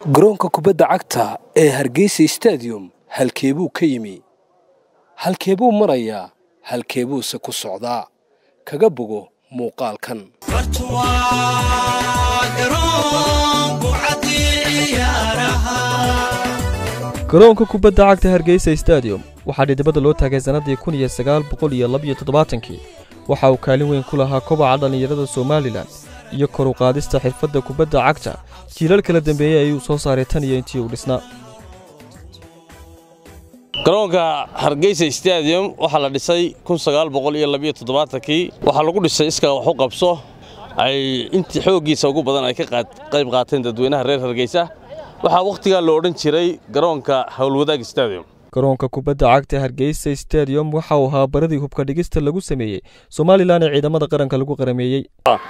garoonka kubadda cagta ee hargeysa stadium halkeebuu ka yimi halkeebuu marayaa halkeebuuse ku socdaa kaga bogo muuqaalkan garoonka kubadda cagta hargeysa stadium waxaa dhidibada loo taagay sannadii kun iyo sagaal boqol iyo labiyo toddobaatankii waxa uu kaalin weyn ku lahaa kobaca dhallinyarada somalilan iyo kor u qaadista xirfadda kubadda cagta jiilal kala dambeeyey ayuu soo saaray tan iyo intii uu dhisnaa garoonka hargeysa stadium waxaa la dhisay kii waxaa lagu dhisay iskaa wax u qabso ay intii xooggiisa ugu badan ay ka qayb qaateen dadweynaha reer hargeysa waxaa wakhtigaa la odhan jiray garoonka howlwadaag stadium garoonka kubadda cagta hargeysa stadium waxa uu ahaa baradii hubka dhigista lagu sameeyey somalilan ee ciidamada qaranka lagu qarameeyey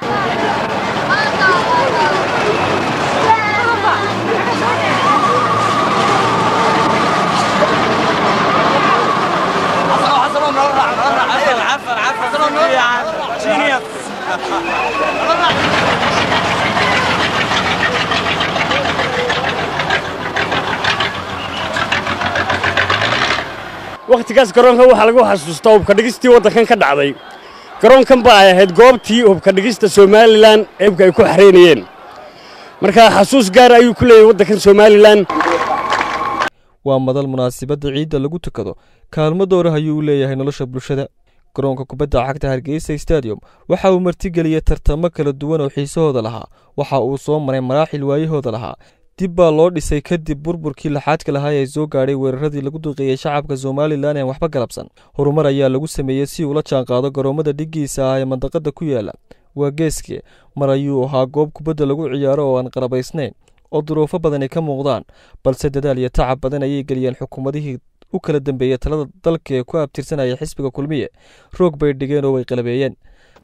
wakhtigaas garoonkan waxaa lagu xasuustaa hubka dhigistii waddankan ka dhacday garoonkan ba ay ahayd goobtii hubka dhigista somalilan ee hubka ay ku xareynayeen marka xasuus gaar ayuu ku leeyahay waddankan somalilan waa madal munaasibadda ciidda lagu tukado kaalmo dowrah ayuu u leeyahay nolosha bulshada garoonka kubadda cagta hargeysa stadium waxa uu martigeliyey tartamo kala duwan oo xiisahooda lahaa waxa uu soo maray maraaxil waayahooda lahaa dib baa loo dhisay kadib burburkii laxaadka lahaa ee soo gaadhay weeraradii lagu duqeeyey shacabka somalilan ee waxba galabsan horumar ayaa lagu sameeyey si uula jaanqaado garoommada dhiggiisa ah ee mandaqada ku yaala waa geeske mar ayuu ahaa goob kubadda lagu ciyaaro oo aan qarabaysnayn oo duruufo badani ka muuqdaan balse dadaal iyo tacab badan ayay geliyeen xukuumadihii u kala dambeeyey talada dalka ee ku abtirsanaya xisbiga kulmiye roog bay dhigeen oo way qalabeeyeen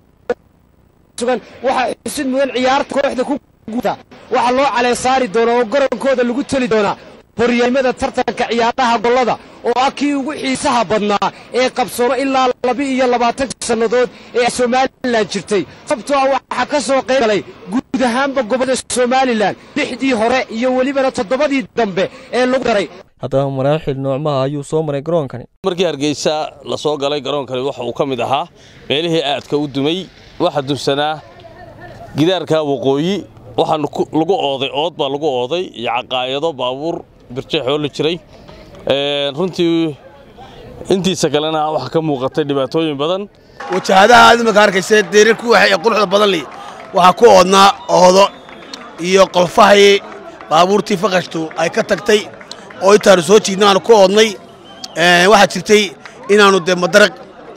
waxaa xusid mudan ciyaarta kooxda ku guuta waxaa loo caleesaari doonaa oo garoonkooda lagu teli doonaa horyaamada tartanka ciyaaraha gollada oo ah kii ugu xiisaha badnaa ee qabsoomo ilaa laba-iyo labaatan sannadood ee somalilan jirtay sababtoo ah waxaa ka soo qayb galay guud ahaanba gobollada somalilan lixdii hore iyo welibana toddobadii dambe ee lagu daray haddaba maraaxil noocmaha ayuu soo maray garoonkani markii hargeysa la soo galay garoonkani waxa uu ka mid ahaa meelihii aadka u dumay waxa dunsanaa gidaarka waqooyi waxaa lagu ooday ood baa lagu ooday iyo caqaayado baabuur birjeexoo la jiray runtii intiisa kalena waxaa ka muuqatay dhibaatooyin badan wajahadaha aad imaka arkaysa deerarku waxay ee quruxda badan li waxaa ku oodnaa oodo iyo qolfahay baabuurtii faqashtu ay ka tagtay oo intaanu soo jiidna aanu ku oodnay waxaa jirtay inaannu dee madaraq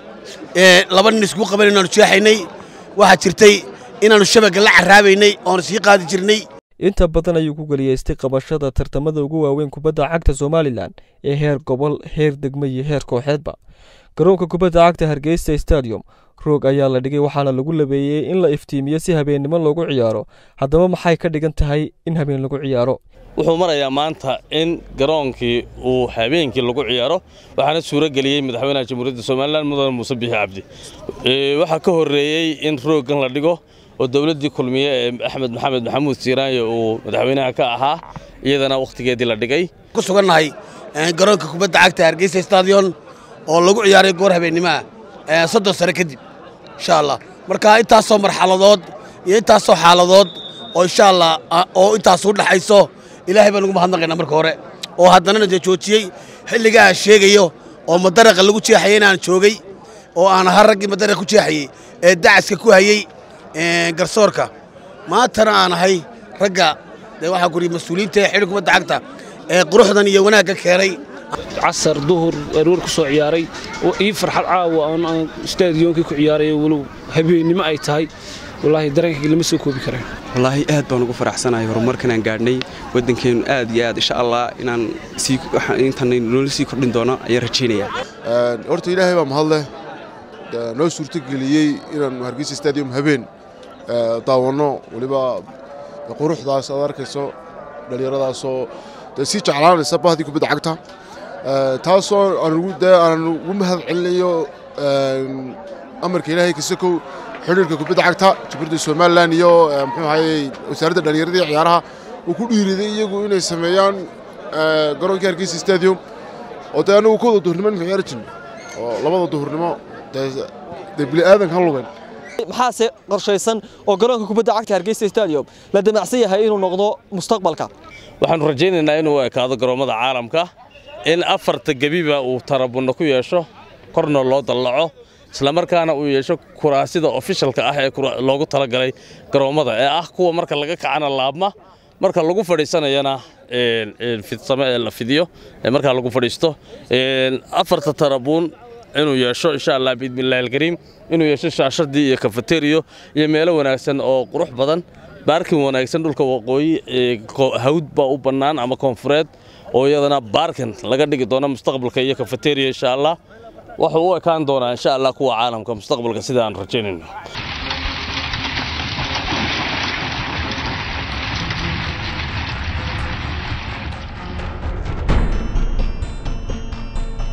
laba nin iskugu qaban inaanu jeexaynay waxaa jirtay inaannu shabagga la carraabaynay oonu sii qaadi jirnay inta badan ayuu ku geliyeystay qabashada tartamada ugu waaweyn kubadda cagta somalilan ee heer gobol heer degmo iyo heer kooxeedba garoonka kubadda cagta hargeysa stadium roog ayaa la dhigay waxaana lagu labeeyey in la iftiimiyo si habeennimo loogu ciyaaro haddaba maxay ka dhigan tahay in habeen lagu ciyaaro wuxuu marayaa maanta in garoonkii uu habeenkii lagu ciyaaro waxaana suuro geliyey madaxweynaha jamhuuriyadda somalilan mudane muuse bixi cabdi waxaa ka horreeyey in rooggan la dhigo oo dowladdii kulmiye ee axmed maxamed maxamuud siiraanyo uu madaxweynaha ka ahaa iyadana wakhtigeedii la dhigay ku sugannahay garoonka kubadda cagta hargeysa stadion oo lagu ciyaaray goor habeennimaha soddon sare kadib insha allah marka intaasoo marxaladood iyo intaasoo xaaladood oo insha allah oo intaas u dhaxayso ilaahay baan ugu mahadnaqaynaa marka hore oo haddanana dee joojiyey xilliga aan sheegayo oo madaraqa lagu jeexayay inaan joogay oo aan ahaa raggii madaraqa ku jeexayey ee dacaska ku hayey garsoorka maantana aan ahay ragga dee waxaa ku yidhi mas-uuliyiinta ee xidhi kubadda cagta ee quruxdan iyo wanaagga keenay casar duhur aroor ku soo ciyaaray ii farxad caawa aan stadiyoonkii ku ciyaarayo walow habeennimo ay tahay wallaahi dareenkayga lama soo koobi kareen wallaahi aad baan ugu faraxsanahay horumarkanaan gaadhnay waddankeennu aad iyo aad insha allah inaan intan noola sii kordhin doono ayaan rajaynayaa horta ilaahay baa mahadleh noo suurtogeliyey inaannu hargeysa stadium habeen daawanno weliba quruxdaas aad arkayso dhallinyaradaasoo sii jeclaanaysa bahdii kubadda cagta taasoo aan ugu mahad celinayo amarka ilaahay kasakow xidhiirka kubadda cagta jumhuuriyadda somalilan iyo muxuu ahayey wasaaradda dhallinyaradii ciyaaraha uu ku dhiiriday iyagu inay sameeyaan garoonkii hargeysa stadium oo dee anagu kooda duhurnimo in ciyaari jirno oo labada duhurnimo dee bini'aadanka ha lugeen maxaase qorshaysan oo garoonka kubadda cagta hargeysa stadium la damacsan yahay inuu noqdo mustaqbalka waxaannu rajaynaynaa inuu ekaado garoommada caalamka in afarta gebiba uu tarabunno ku yeesho korna loo dallaco islamarkaana uu yeesho kuraasida ofishalka ah ee loogu talagalay garoommada ee ah kuwa marka laga kacana laabma marka lagu fadhiisanayana fidsame ee la fidiyo ee markaa lagu fadhiisto afarta tarabuun inuu yeesho insha allah biidmillahi alkariim inuu yeesho shaashadii iyo kafeteriyo iyo meelo wanaagsan oo qurux badan baarkin wanaagsan dhulka waqooyi hawd baa u bannaan ama koonfureed oo iyadana baarkin laga dhigi doono mustaqbalka iyo kafeteriya insha allah wuxuu u ekaan doonaa insha allah kuwa caalamka mustaqbalka sida aan rajaynayno